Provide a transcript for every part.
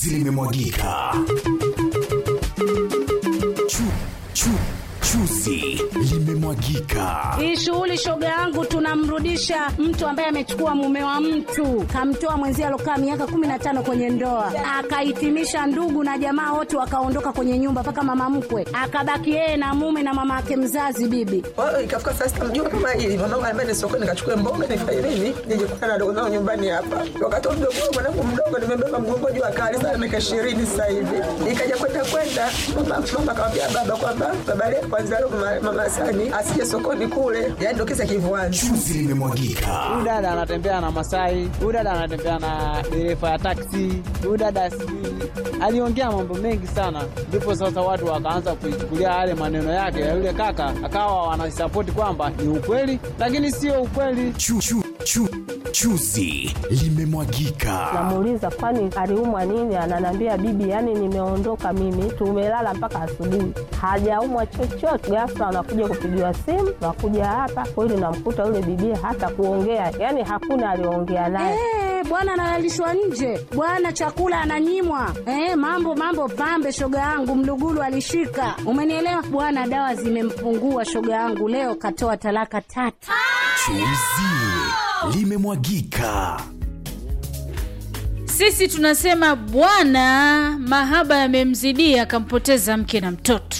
limemwagika. Chu, chu, chuzi limemwagika. Hii shughuli shoga yangu, tunamrudisha mtu ambaye amechukua mume wa mtu, kamtoa mwenzie alokaa miaka kumi na tano kwenye ndoa, akahitimisha ndugu na jamaa wote wakaondoka kwenye nyumba, mpaka mama mkwe akabaki yeye na mume na mama yake mzazi bibi. Kwa hiyo ikafika saa sita mjua kama hili mwanangu anambia ni sokoni nikachukue mboga nifanye nini nije kukutana na dogo zangu nyumbani hapa. Wakati wa mdogo wangu mwanangu mdogo nimebeba mgongo juu akali sana miaka ishirini sasa hivi. Nikaja kwenda kwenda mama mama akamwambia baba kwamba baba leo kwanza leo mama, mama Sani asije sokoni kule. Yaani ndio kisa kivuani. Chuzi limemwagika. Huyu dada anatembea na Masai, huyu dada anatembea na dereva ya taksi, huyu dada sijui aliongea mambo mengi sana, ndipo sasa watu wakaanza kuichukulia yale maneno yake ya yule kaka, akawa wanasapoti kwamba ni ukweli, lakini sio ukweli. Chu, chu, chu, chuzi limemwagika. Namuuliza kwani aliumwa nini? Ananiambia bibi, yani nimeondoka mimi, tumelala mpaka asubuhi, hajaumwa chochote. Ghafla anakuja kupigiwa simu, nakuja hapa kweli, namkuta yule bibi hata kuongea, yani hakuna aliongea naye. Eh, bwana analalishwa nje, bwana chakula ananyimwa. Eh, mambo mambo pambe, shoga yangu mlugulu alishika, umenielewa bwana. Dawa zimempungua shoga yangu, leo katoa talaka tatu. Chuzi limemwagika. Sisi tunasema bwana mahaba yamemzidia, akampoteza mke na mtoto.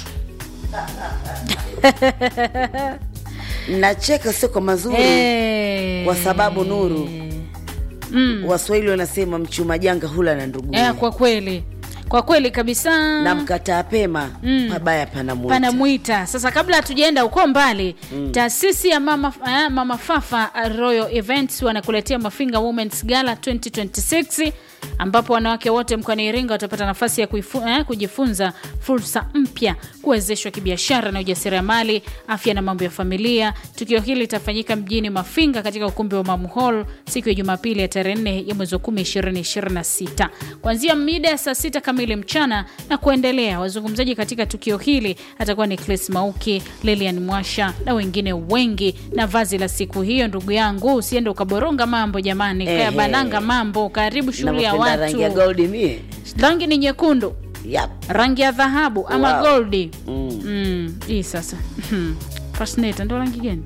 nacheka sio kwa mazuri Eh. kwa sababu Nuru, Mm. Waswahili wanasema mchuma janga hula na ndugu Eh, kwa kweli kwa kweli kabisa na mkataa pema Mm. pabaya panamwita. panamwita sasa kabla hatujaenda huko mbali taasisi ya mama, eh, mama fafa uh, royal events wanakuletea mafinga womens gala 2026 ambapo wanawake wote mkoani iringa watapata nafasi ya kuifu, eh, kujifunza fursa mpya kuwezeshwa kibiashara na ujasiriamali afya na mambo ya familia tukio hili litafanyika mjini mafinga katika ukumbi wa mamu hall siku ya jumapili ya tarehe 4 ya mwezi wa 10 2026 kuanzia mida ya saa sita kamili mchana na kuendelea wazungumzaji katika tukio hili atakuwa ni Chris Mauki, Lilian Mwasha na wengine wengi. Na vazi la siku hiyo, ndugu yangu, usiende ukaboronga mambo jamani, kaya Ehe. bananga mambo. Karibu shughuli ya Navyopenda rangi ya watu. gold mie Rangi ni nyekundu, yap. rangi ya dhahabu ama Wow. goldi. Mm. Mm, hii sasa fascinator ndo rangi gani?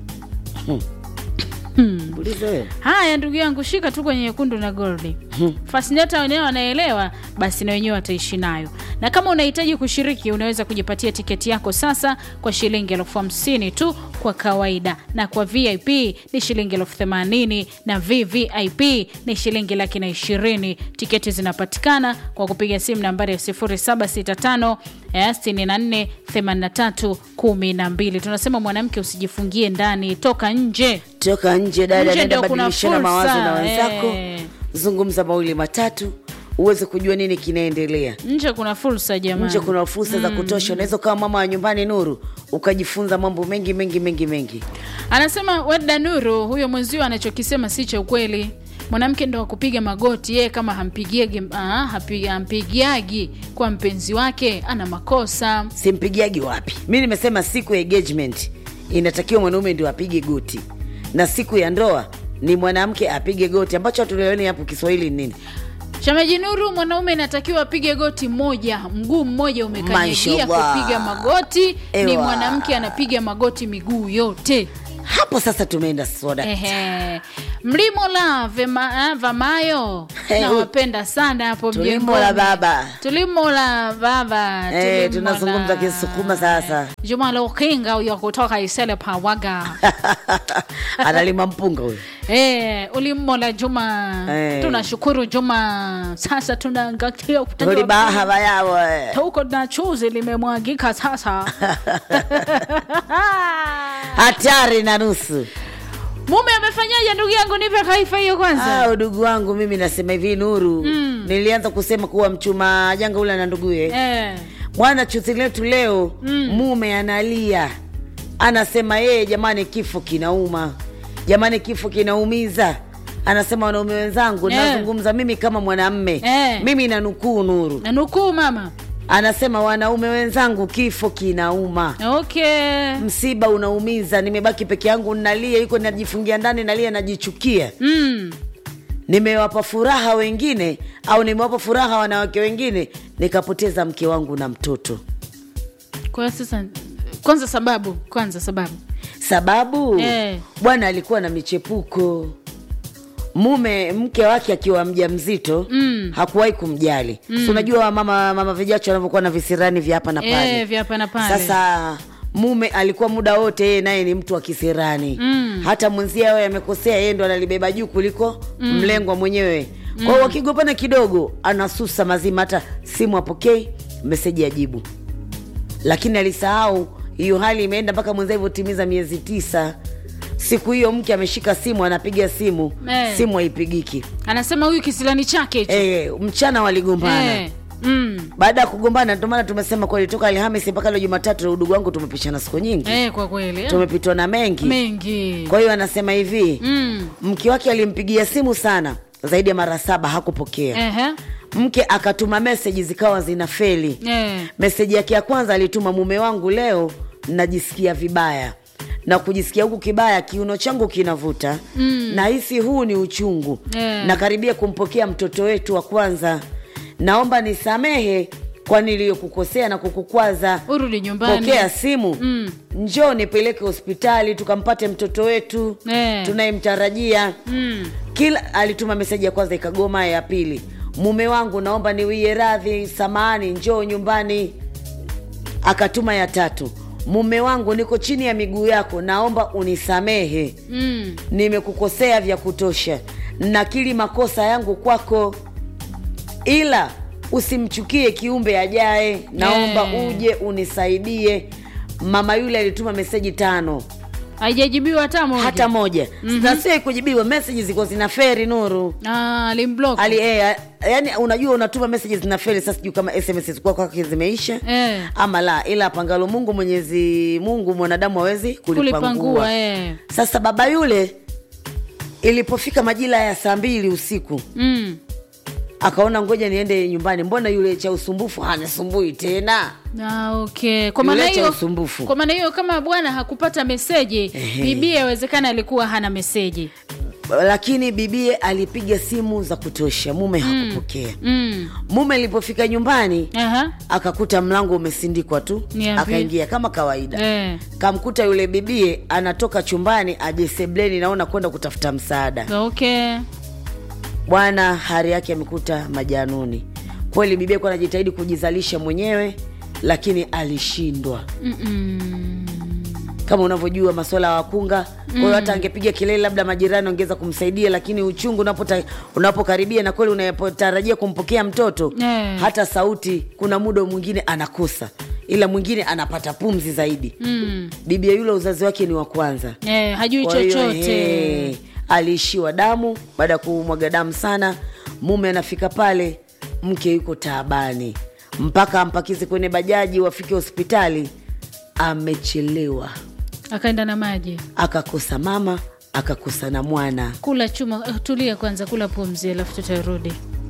Uliza wewe. Haya ndugu yangu, shika tu kwenye nyekundu na goldi. Fascinata wenyewe wanaelewa, basi na wenyewe wataishi nayo. Na kama unahitaji kushiriki, unaweza kujipatia tiketi yako sasa kwa shilingi elfu hamsini tu kwa kawaida, na kwa VIP ni shilingi elfu themanini na VVIP ni shilingi laki na ishirini. Tiketi zinapatikana kwa kupiga simu nambari ya 0765 eh, 64 83 12. Tunasema mwanamke usijifungie ndani, toka nje. toka nje dada, Nje nenda ndio kuna badilishana mawazo na fursa, wenzako eh. zungumza mawili matatu uweze kujua nini kinaendelea nje kuna fursa jamani nje kuna fursa za kutosha unaweza ukawa mama wa nyumbani nuru ukajifunza mambo mengi mengi mengi mengi anasema weda nuru huyo mwenzio anachokisema si cha ukweli mwanamke ndo akupiga magoti yeye kama hampigiagi ah, hapi- hampigiagi kwa mpenzi wake ana makosa simpigiagi wapi mi nimesema siku ya engagement inatakiwa mwanaume ndio apige goti na siku ya ndoa ni mwanamke apige goti ambacho hatuelewani hapo kiswahili ni nini shamaji nuru mwanaume inatakiwa apige goti moja mguu mmoja umekanyagia Mashallah. kupiga magoti ni Ewa. mwanamke anapiga magoti miguu yote hapo sasa tumeenda soda Ehe. mlimo la vema, eh, vamayo Hey, nawapenda sana hapo tulimo la mjengoni. baba tulimo la baba Eh, tulimo tunazungumza la- kisukuma sasa juma la ukinga huyo kutoka isele pawaga analima mpunga huyo Eh, ulimo la juma Eh. tunashukuru juma sasa tunaangalia upande wa tulibaha bayawo pili. huko na chuzi limemwagika sasa hatari na nusu mume amefanyaje ndugu yangu nipe kaifa hiyo kwanza Ah, udugu wangu mimi nasema hivi nuru Mm. nilianza kusema kuwa mchuma janga ule na nduguye eh. bwana chuzi letu leo Mm. mume analia anasema yeye jamani kifo kinauma jamani kifo kinaumiza anasema wanaume wenzangu Eh. nazungumza mimi kama mwanamme Eh. mimi nanukuu nuru na nukuu mama anasema wanaume wenzangu kifo kinauma okay msiba unaumiza nimebaki peke yangu nalia yuko najifungia ndani nalia najichukia mm. nimewapa furaha wengine au nimewapa furaha wanawake wengine nikapoteza mke wangu na mtoto kwa hiyo sasa kwanza sababu kwanza sababu sababu Eh. bwana alikuwa na michepuko mume mke wake akiwa mja mzito mm. hakuwahi kumjali mm. si unajua mama mama vijacho wanavyokuwa na visirani vya hapa na pale Eh, vya hapa na pale. sasa mume alikuwa muda wote yeye naye ni mtu wa kisirani mm. hata mwenzie awe amekosea yeye ndo analibeba juu kuliko mm. mlengwa mwenyewe kwa hiyo wakigopana kidogo anasusa mazima hata simu apokei meseji ajibu lakini alisahau hiyo hali imeenda mpaka mwenza ivyotimiza miezi tisa siku hiyo mke ameshika simu anapiga simu Eh. simu haipigiki anasema huyu kisilani chake hicho e, mchana waligombana Eh, mm. baada ya kugombana ndio maana tumesema kweli toka alhamisi mpaka leo jumatatu udugu wangu tumepishana siku nyingi Eh, kwa kweli eh. tumepitwa na mengi mengi kwa hiyo anasema hivi Mm. mke wake alimpigia simu sana zaidi ya mara saba hakupokea Ehe. mke akatuma meseji zikawa zina feli Eh. meseji yake ya kwanza alituma mume wangu leo najisikia vibaya na kujisikia huku kibaya kiuno changu kinavuta mm. na hisi huu ni uchungu Eh. nakaribia kumpokea mtoto wetu wa kwanza naomba nisamehe kwa niliyokukosea na kukukwaza urudi nyumbani pokea simu mm. njoo nipeleke hospitali tukampate mtoto wetu Eh. tunayemtarajia mm. kila alituma meseji ya kwanza ikagoma ya pili mume wangu naomba niwie radhi samani njoo nyumbani akatuma ya tatu mume wangu niko chini ya miguu yako naomba unisamehe Mm. nimekukosea vya kutosha nakili makosa yangu kwako ila usimchukie kiumbe ajaye naomba Eh. uje unisaidie mama yule alituma meseji tano haijajibiwa hata moja hata moja mm-hmm. nasio kujibiwa meseji ziko zina feri nuru Ah, alimblock. ali eh, yani unajua unatuma messages zina feli sasa sijui kama sms kwa kwake zimeisha Eh. ama la ila pangalo mungu mwenyezi mungu mwanadamu hawezi kulipangua kulipangua eh. sasa baba yule ilipofika majira ya saa mbili usiku mm. akaona ngoja niende nyumbani mbona yule cha usumbufu hanisumbui tena Ah, okay. Kwa maana Yule cha hiyo usumbufu. kwa maana hiyo kama bwana hakupata meseji Ehe. bibi yawezekana alikuwa hana meseji lakini bibie alipiga simu za kutosha mume hakupokea mm. mume alipofika nyumbani Aha. akakuta mlango umesindikwa tu Niambie. akaingia kama kawaida Eh. kamkuta yule bibie anatoka chumbani aje sebleni naona kwenda kutafuta msaada okay bwana hari yake amekuta majanuni kweli bibie kuwa anajitahidi kujizalisha mwenyewe lakini alishindwa Mm-mm. kama unavyojua maswala ya wakunga kwa hiyo hata angepiga kelele labda majirani ongeza kumsaidia lakini uchungu unapota- unapokaribia na kweli unapotarajia kumpokea mtoto Eh. hata sauti kuna muda mwingine anakosa ila mwingine anapata pumzi zaidi Mm. bibia yule uzazi wake ni wa kwanza Eh, hajui Kwa hiyo, chochote eh, aliishiwa damu baada ya kumwaga damu sana mume anafika pale mke yuko taabani mpaka ampakize kwenye bajaji wafike hospitali amechelewa akaenda na maji akakosa mama akakosa na mwana kula chuma uh, tulia kwanza kula pumzi alafu tutarudi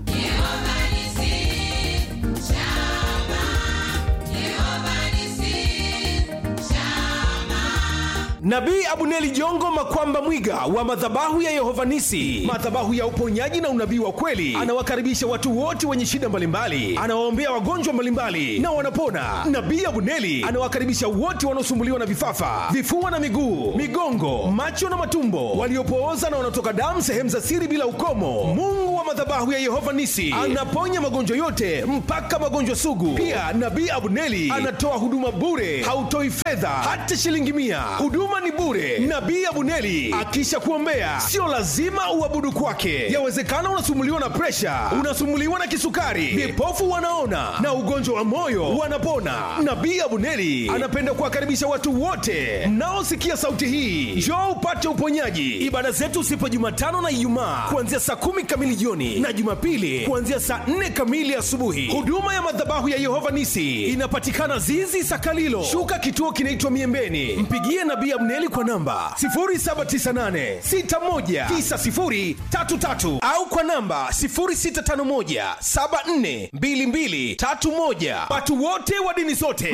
Nabii Abuneli Jongo Makwamba Mwiga wa madhabahu ya Yehova Nisi, madhabahu ya uponyaji na unabii wa kweli, anawakaribisha watu wote wenye shida mbalimbali, anawaombea wagonjwa mbalimbali na wanapona. Nabii Abuneli anawakaribisha wote wanaosumbuliwa na vifafa, vifua na miguu, migongo, macho na matumbo, waliopooza na wanaotoka damu sehemu za siri bila ukomo. Mungu wa madhabahu ya Yehova Nisi anaponya magonjwa yote mpaka magonjwa sugu. Pia Nabii Abuneli anatoa huduma bure, hautoi fedha hata shilingi mia. Huduma ni bure. Nabii Abuneli akisha kuombea, sio lazima uabudu kwake. Yawezekana unasumuliwa na presha, unasumuliwa na kisukari, vipofu wanaona na ugonjwa wa moyo wanapona. Nabii Abuneli anapenda kuwakaribisha watu wote mnaosikia sauti hii, njoo upate uponyaji. Ibada zetu sipo Jumatano na Ijumaa kuanzia saa kumi kamili jioni na Jumapili kuanzia saa nne kamili asubuhi. Huduma ya madhabahu ya Yehova Nisi inapatikana Zizi Sakalilo, shuka kituo kinaitwa Miembeni. Mpigie Nabii Abneli kwa namba 0798619033 au kwa namba 0651742231. Watu wote wa dini zote